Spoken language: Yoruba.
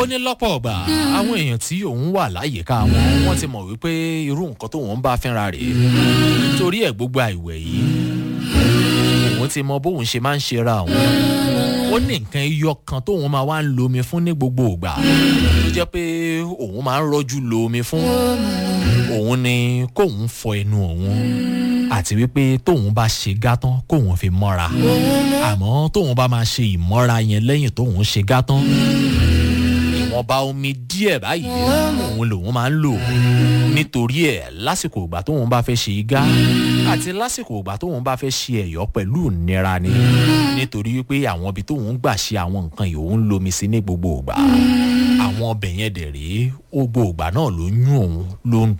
ó ní lọ́pọ̀ ọgbà àwọn èèyàn tí òun wà láyìíká wọn wọ́n ti mọ̀ wípé irú nǹkan tóun bá fínra rèé torí ẹ̀ gbogbo àìwẹ̀ yìí òun ti mọ bóun ṣe máa ń ṣera òun ó ní nǹkan iyọ kan tóun máa wá ń lo omi fún ní gbogbo ìgbà tó jẹ́ pé òun máa ń rọ́jú lo omi fún òun ni kóun fọ ẹnu òun àti wípé tóun bá ṣe gátán kóun fi mọ́ra àmọ́ tóun bá máa ṣe ìmọ́ra yẹn lẹ́yìn tóun ṣe gátán ìwọ̀nba omi díẹ̀ báyìí òun lòun máa ń lò nítorí ẹ̀ lásìkò ìgbà tóun bá fẹ́ ṣe igá àti lásìkò ìgbà tóun bá fẹ́ ṣe ẹ̀yọ́ pẹ̀lú ìnira ni nítorí wípé àwọn ibi tóun gbà ṣe àwọn nǹkan yìí òun lomi sí ní gbogbo ìgbà àwọn ọbẹ̀ yẹn dẹ̀ rèé gbogbo ìgbà náà ló yún òun ló ń